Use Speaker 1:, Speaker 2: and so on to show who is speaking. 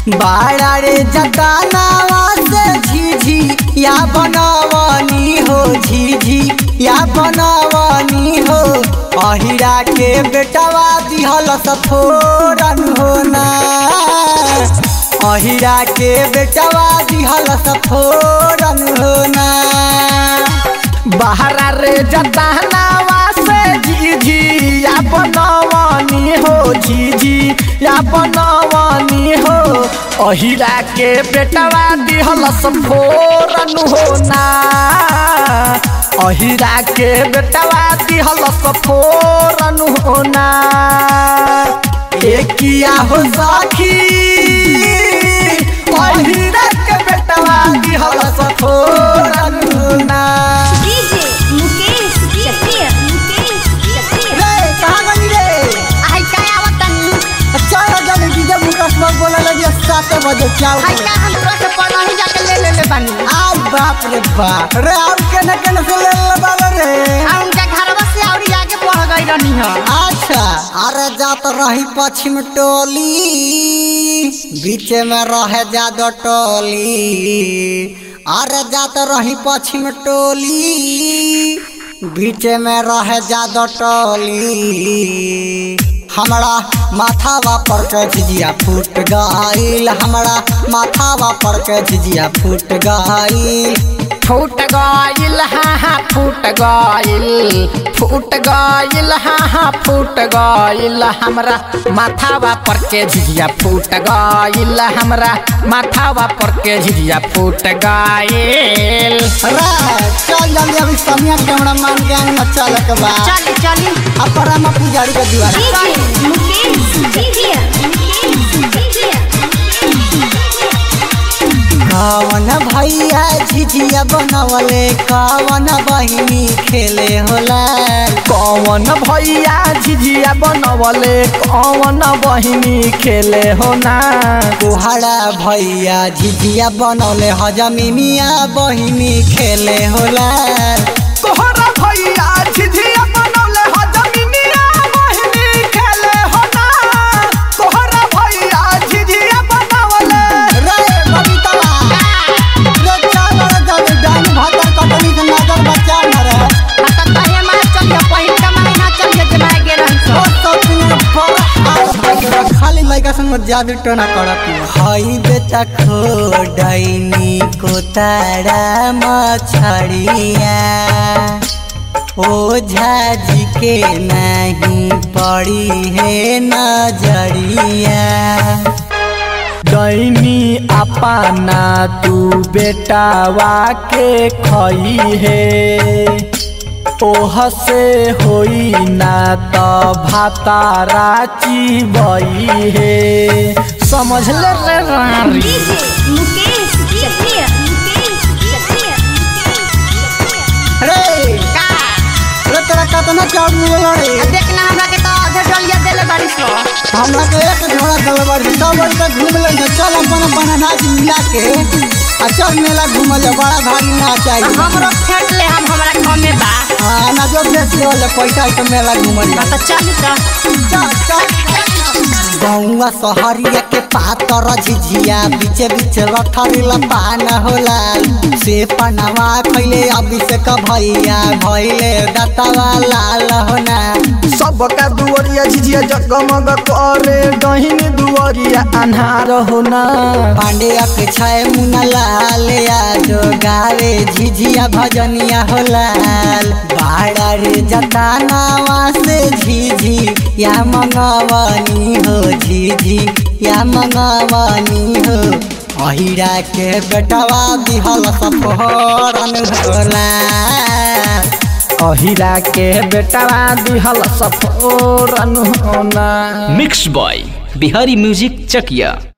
Speaker 1: बाड़ा रे जतानावा से झिझी या बनवनी हो झिझी या बनवनी हो अहिरा के बेटवा दिहल सफोरन होना अहिरा के बेटवा दिहल सफोरन होना
Speaker 2: बहरा रे जतानावा से झिझी या बनवनी हो झिझी या बनवनी हो अहिरा के बेटवा दिहल फोरन होना अहिरा के बेटवा दिहल फोरन होना
Speaker 1: एकिया हो सखी अहिरा के बेटवा दिहल सफोरन होना
Speaker 3: डीजे मुकेश चकिया मुकेश चकिया
Speaker 1: रे कहाँ गई रे
Speaker 3: आई का आवतनी
Speaker 1: चल जल्दी डीजे मुकेश बाबू बोला लगी सात बजे क्या
Speaker 3: आई का हम तोरा से पढ़ाई जाके ले ले ले बानी
Speaker 1: आ बाप रे बाप रे अब केने केने से ले ले बाबा रे
Speaker 3: आ उनका घरवा से औरी आगे बढ़ गई रहनी है
Speaker 1: अच्छा अरे जात रही पश्चिम टोली बीच में रहे जादो टोली अरे जात रही पश्चिम टोली बीच में रहे जादो टोली हमरा माथावा पर के झिझिया फूट गईल हमरा माथावा पर के झिझिया फूट गईल
Speaker 2: फूट गइल हाँ हाँ फूट गइल फूट गइल हाँ हाँ फूट गइल हमरा माथावा पर के झिझिया फूट गइल हमरा माथावा पर के झिझिया फूट गइल
Speaker 1: रे चल जल्दी अभी समिया कैमरा मान के में चल के बा
Speaker 3: चली चली
Speaker 1: अब परामा पुजारी के दीवार
Speaker 3: डीजे मुकेश चकिया मुकेश चकिया
Speaker 1: कवन भैया झिझिया बनवले कवन बहिनी खेले होला
Speaker 2: कौन भैया झिझिया बनवले कौन बहिनी खेले हो ना
Speaker 1: कुहरा भैया झिझिया बनवले हजमिनिया बहिनी खेले होला
Speaker 2: तोहरा भैया झिझिया बनवले हो जमीनिया बहिनी खेले हो ना तोहरा भैया झिझिया बनवले
Speaker 1: रे बबीतवा रे चल रे जल्दी डान भातर कटनी से नजर बचा न रहे
Speaker 3: आता तहे मार चलिए पहिल का महीना चलिए जमाए गे रहन
Speaker 1: ओ
Speaker 3: सो
Speaker 1: सब दिन पर आ खाली लइका संग जादू टोना करत हई बेटा खो डाइनी को तारा मछड़िया ओ झाजी के नहीं पड़ी है नजरिया
Speaker 2: दैनी अपना तू बेटावा के खई है ओह से होई ना त भातारा चिबई है समझ ले रे रानी
Speaker 3: डीजे मुकेश चकिया मुकेश चकिया
Speaker 1: रे
Speaker 3: का
Speaker 1: रे तोरा कतना चाउर मिलल रे
Speaker 3: देखना हमरा के तो आधे डलिया देले बाड़ी सो
Speaker 1: हमरा के एक झोड़ा दलबर सब बड़ी तक घूम ले चल अपन अपन अनाज मिला के आ चल मेला घूमल जा बड़ा भारी नाच आई
Speaker 3: हमरो फेट ले हम हमरा कमे बा
Speaker 1: हाँ अनाजो बेच ले वाले पैसा है तो मेला घूमल जा
Speaker 3: त चल त
Speaker 1: चल चल गौवा सहरिया के पातर झिझिया बीचे बीचे लठरी लपान होला से पनावा खैले अभिषेक भैया भैले दत्तवा लाल होना
Speaker 2: सबका दुआरिया झिझिया जगमग करे दहिनी दुआरिया अन्हार होना
Speaker 1: पांड्या के छय मुना लाल यादो गावे झिझिया भजनिया हो लाल बाड़ा रे जतानावा से झिझी या मंगवनी हो झिझी या मंगवनी हो अहिरा के बेटवा दिहल सफरन होला
Speaker 2: अहिरा के बेटवा दिहल सफोरन होना
Speaker 4: मिक्स बॉय बिहारी म्यूजिक चकिया